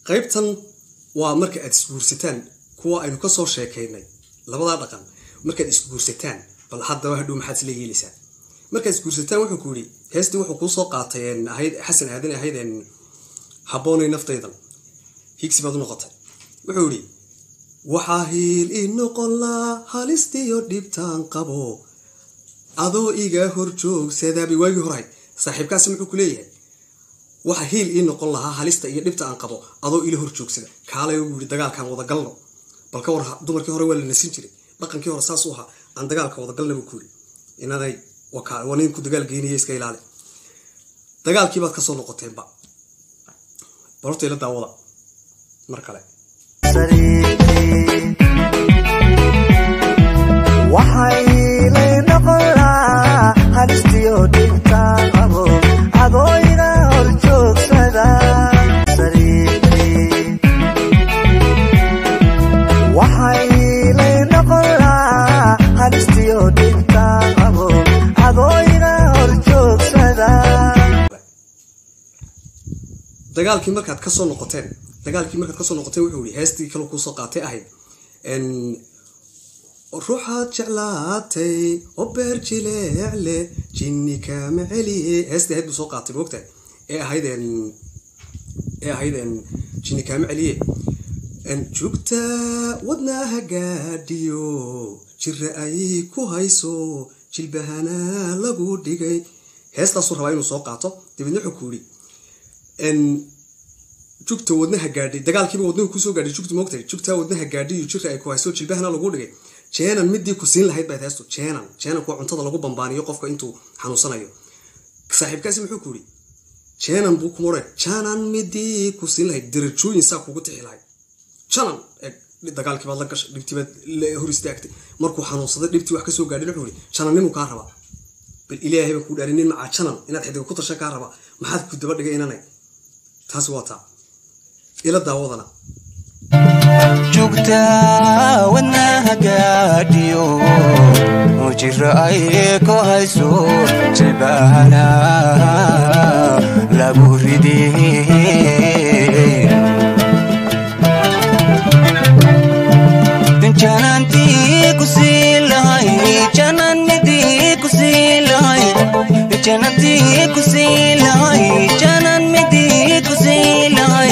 qaybtan waa marka aad isguursataan kuwa aynu kasoo sheekaynay labadaa dhaqan markaad isguursataan bal haddaba hadhow maxaad isla yeelaysaa markaad isguursataan wuxuu ku yidhi heestii wuxuu kuusoo qaatay ahayd xasan aadan ahayd habboonay naftaydan higsi baad u noqotay wuxuu yidhi waxaa hiil ii noqon laa halistiyo dhibtaan qabo adoo iga hor joogsadaabi waagii horahay saaxiibkaasi muxuu ku leeyahay waxa hiil ii noqon lahaa halista iyo dhibta aan qabo adoo ila hor joogsada kaalay u yidhi dagaalkaan wadagalno bal ka war dumarkii hore waa la nasin jiray dhaqankii hore saas u ahaa aan dagaalka wadagalna buu ku yidhi inaday waa ninku dagaal geynaya iska ilaali dagaalkii baad kasoo noqoteenba bal horta ila daawada mar kale waxay lay noqon lahaa halistiyo dhibtaan qabo adooyga hor joogsada waxay lay noqon lahaa halistiyo dhibtaan qabo adooyga hor joogsada dagaalkii markaad kasoo noqoteen dagaalkii markaad kasoo noqoteen wuxuu yihi heestii kale kuusoo qaatay ahayd ruuxaad jeclaatay oo beer jileecle jinni kaama celiye heestii ahayd buu soo qaatay moogtahay ee ahayd ee ahayd jinni kaama celiye jugta wadnaha gaadhiyo jira ayay ku hayso jilbahana lagu dhigay heestaasuu rabaa inuu soo qaato dabeedna wuxuu ku yidhi jugta wadnaha gaadhay dagaalkiiba wadnahu kusoo gaadhay jugta moogtahay jugta wadnaha gaadhiyo jira ay ku hayso jilbahana lagu dhigay jeenan midii ku siin lahayd baad heesto jeenan jeenanku waa cuntada lagu bambaaniyo qofka intuu xanuunsanayo saaxiibkaasi muxuu ku yidhi jeenan buu kuma odhan janan midii ku siin lahayd darajooyin saa kugu tixi lahayd janan dagaalkii baad la gashay dhibtii baad hor istaagtay markuu xanuunsaday dhibtii wax kasoo gaadhay wuxuu yidhi janannimuu kaa rabaa bal ilaahay baan kuu dhaarin nin macaa janan inaad xidiga ku tashan kaa rabaa maxaad ku daba dhigay inanay taasi waa taa ila daawadana jugta wadnaha gaadhiyo jira ay ku hayso jilbahana lagu ridey janantii ku sii lahay janan midii ku sii lahay janantii ku sii lahay janan midii ku sii lahay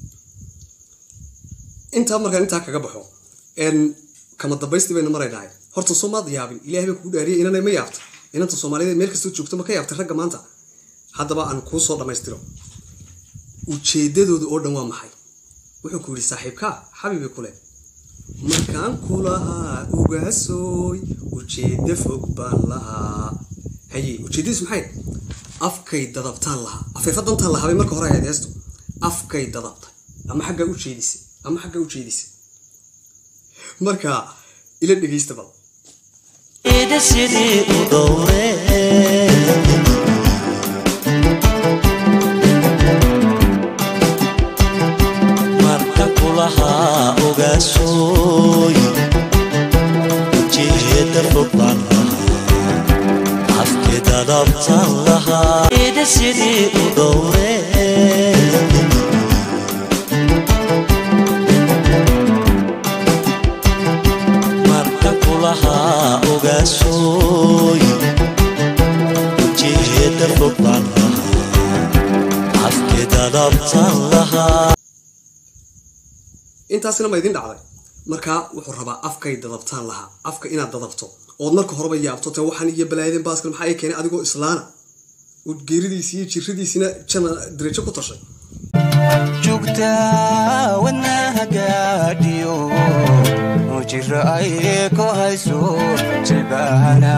intaa markaan intaa kaga baxo kama dambaystii baynu maraynahay horta soomaad yaabin ilahay baa kugu dhaariyay inanay ma yaabta inanta soomaaliyeed meel kastoo joogto ma ka yaabtay ragga maanta haddaba aan kuu soo dhammaystiro ujeedadooda oo dhan waa maxay wuxuu ku yidhi saaxiibkaa xabiibi kule markaan ku lahaa ugaasooy ujeeddo fog baan lahaa haye ujeeddadiis maxay afkay dadabtaan lahaa afeefa dantaan lahaa bay marka hore ahayd heestu afkay dadabtay ama xaggaa u jeedisay ama xaggaa u jeedisay marka ila dhegaysta bal sidii u dhowre marka kulahaa ogaasooy ujeeda fog baan lahaa afkii dadabtan lahaa sidii u dhowre marka kulahaa ogaasooy ujeeda fog baan lahaa afkii dadabtan lahaa intaasina ma idin dhacday markaa wuxuu rabaa afkay dadabtaan lahaa afka inaad dadabto ood marka horeba yaabto te waxaan iyo balaayaden baaskal maxaa ii keenay adigoo islaana geeridiisi iyo jiradiisina jana darajo ku tashay jugta wadnaha gaadhiyo jira ay ku hayso jilbahana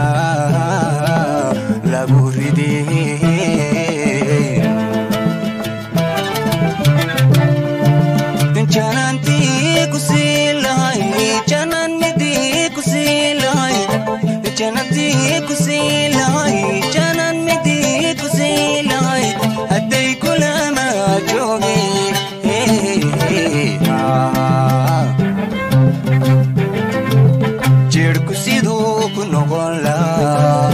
lagu ridey janantii ku sii lahay janan midii ku sii lahay janantii ku sii lahay janan midii ku sii lahay hadday kulama joogeen jirku siduu ku noqon lahaa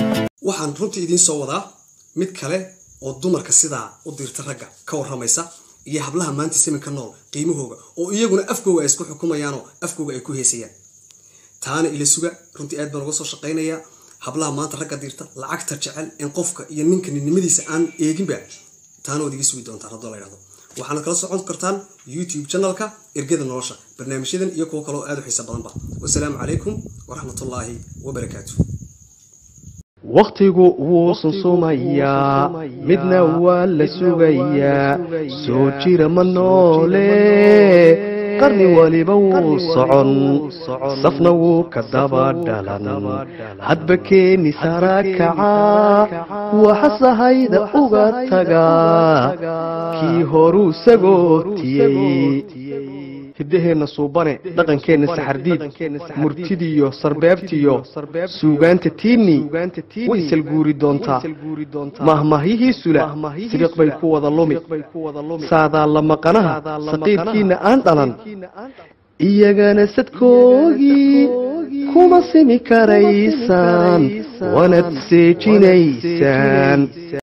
waxaan runtii idiin soo wadaa mid kale oo dumarka sidaa u dirta ragga ka waramaysa iyo hablaha maanta saminka nool qiimahooga oo iyaguna afkooga ay isku xukumayaanoo afkooga ay ku heesayaan taana ila suga runtii aad baan uga soo shaqaynayaa hablaha maanta ragga dirta lacagta jecel in qofka iyo ninka ninnimadiisa aan eeginba taana waad iga sugi doontaan haddoo la ydhahdo waxaana kala socon kartaan youtube channelka ergada nolosha barnaamijyadan iyo kuwo kaloo aad u xiisa badanba wasalaamu calaykum waraxmatullaahi wabarakaatu wakhtigu wuu sunsumayaa midna waa la sugayaa soo jira ma noole qarni waliba wuu socon safna wuu ka daba dhalan hadba keeni sara kaca waxasahayda uga tagaa kii horuu sagootiyey hiddaheenna suubane dhaqankeenna saxardiid murtidiyo sarbeebtiyo suugaanta tiinni way salguuri doontaa mahmahyihii sula sibiq bay ku wada lumi saadaa la maqanaha saqiirkiinna aan dhalan iyagana sadkoogii kuma simi karaysaan wanad seejinaysaan